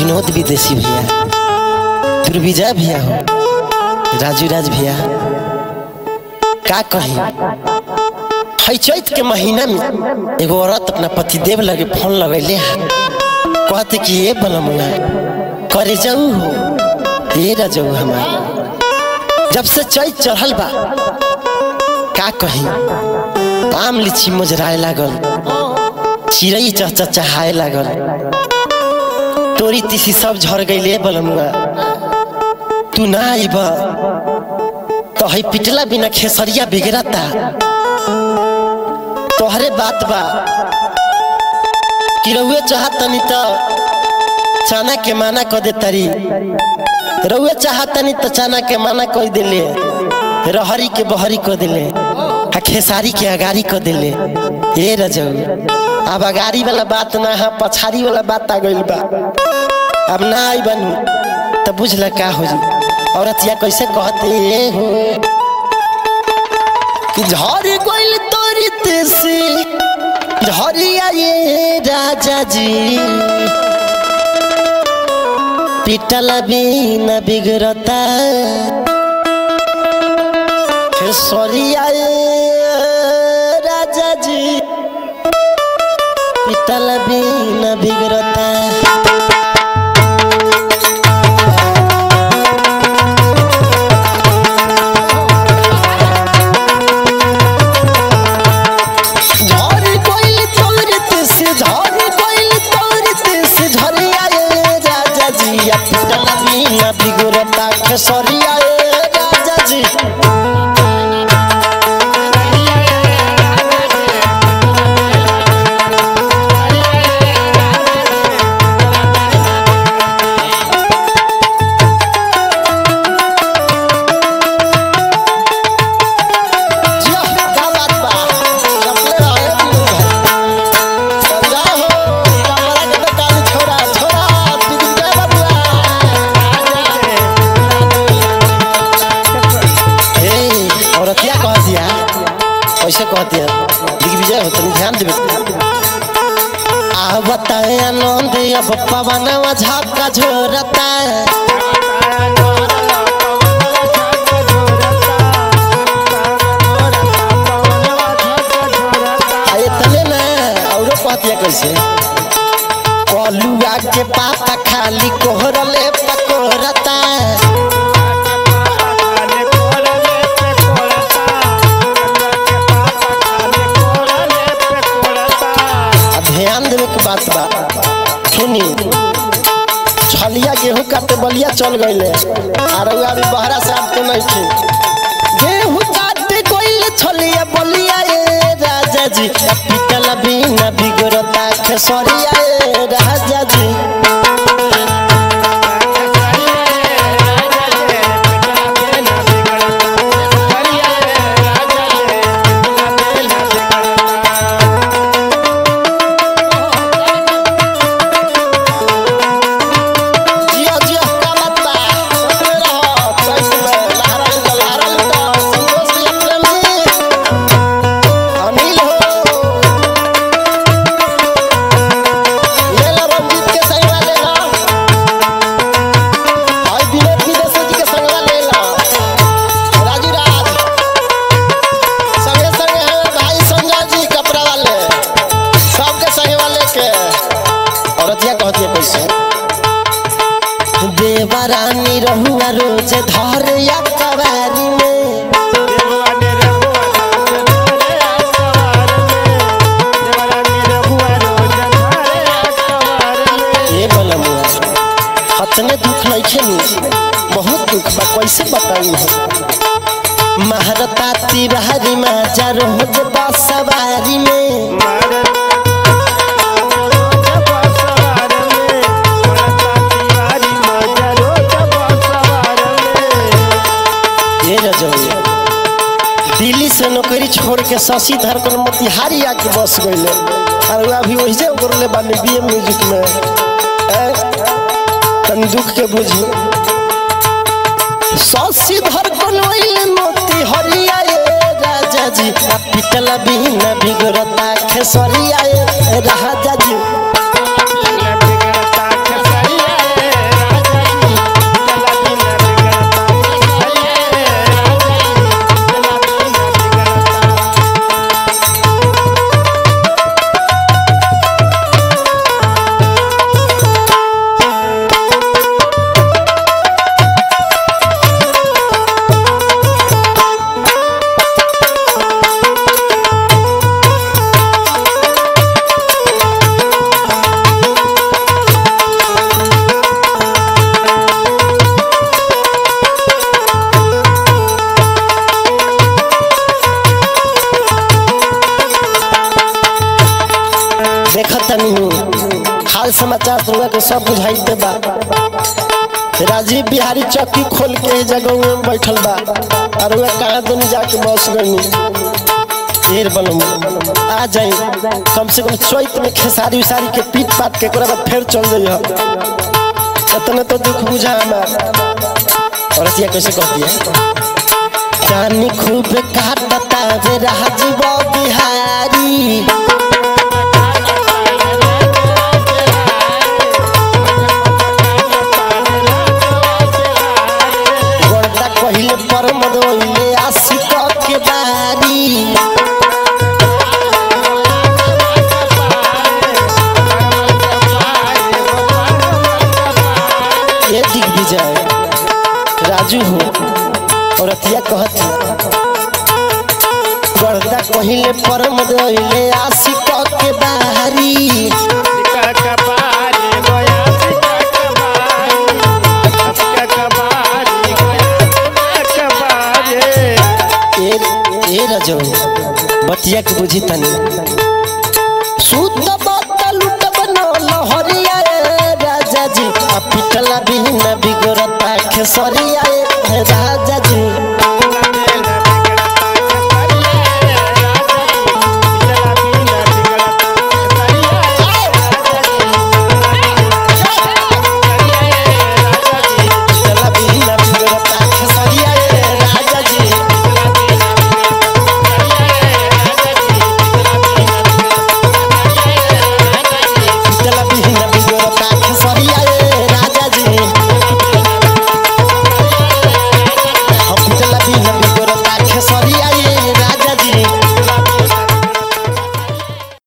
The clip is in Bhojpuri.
विनोद विदेशी भैया दुर्विजय भैया हो राजू राज भैया का कही है चैत के महीना में एगो औरत अपना पतिदेव लगे फोन लगैले है कहते कि ये बनमुआ करे जाऊ हो ये रजऊ हमार जब से चैत चढ़ल बा का कही आम लीची मुजराए लागल चिड़ै चहचहाए लागल तोरी तीसी सब झड़ गईले बलमुआ तू ना आइब तो है पिटला बिना खेसरिया बिगड़ता तोहरे बात बा कि रउए चाहतनी तो चाना के माना क दे तारी रउए चाहतनी तो चाना के माना कह दिले रहरी के बहरी क दिले आ खेसारी के अगारी क दिले ए रजऊ अब अगारी वाला बात ना है पछाड़ी वाला बात आ गइल बा अब ना आई बनू तो बुझल का हो जी औरतिया कैसे कहते हो कि झर गइल तोरी तेसी झरिया ये राजा जी पिटला बिना बिगड़ता सरिया राजा जी पिटला बिना बिगड़ता झरी कोइल तोरत से झरी कोइल तोरत से झरिया ए राजा जी अपना बिना बिगड़ता खेसरिया ए राजा जी जिया, का बात बा? चपले रहे दियो भाई। समझा हो, कमरा के बेटा नी छोरा, छोरा, दिग्विजय बबुआ। ए, औरतिया कह दिया कैसे कह दिया दिग्विजय हो तनी ध्यान देवे आ बताए आनंद अब पवनवा झापका झोरता आ इतने ना औरो कह दिया कैसे कलुआ के पाता खाली कोहरले पकोरता आ ध्यान देवे के बात बा सुनी छलिया गेहूं काटे बलिया चल गईले आ रउआ भी बहरा से आपके नहीं थी गेहूं काटे गईले छलिया बलिया ए राजा जी पिटल बिना बिगड़ता खेसरिया ए राजा जी जिया जिया का बात बा सुनते रहो चैत में लहरा लुटा लहरा लुटा संतोष जी प्रेमी अनिल हो ले लो रंजीत के संगवा ले लो भाई विनोद विदेशी जी के संगवा ले लो राजू राज संगे संगे है भाई संजय जी कपड़ा वाले सबके संगवा लेके औरतिया कहती है कैसे देवरानी रहुआ रोज धर या कवारी में ये बलमुआ हतने दुख नहीं नी बहुत दुख बा कैसे बताई हो महारता तिवारी माजा रोज बसवारी में ये रजौया दिल्ली से नौकरी छोड़ के शशि धर कर मोतिहारी आके बस गईले और वो अभी वही करले बानी बी म्यूजिक में ए, तनी दुख के बुझी शशि धर कर वही मोतिहारिया ए राजा जी आ पिटला बिना बिगड़ता खेसरिया ए राजा जी के सब बुझाइते बा राजीव बिहारी चौकी खोल के ए जगह में बैठल बा और वह कहाँ दुनी जाके बस गई ढेर बनम आ जाई कम से कम चैत में खेसारी उसारी के पीट पाट के ओकरा बाद फिर चल जाई इतना तो दुख बुझा हमार और रसिया कैसे कहती है जानी खूब काटता वे राजीव बिहारी गोरदा कहिले पर मदोइले आशिक के बारी ये दिग्विजय राजू हो और अतिया कहती गोरदा कहिले पर मदोइले आशिक के बारी ए ए रजो बतिया के बुझी तनी सूत बत लुट बनो लहरिया रे राजा जी आ पिटला बिन बिगड़ता खेसरिया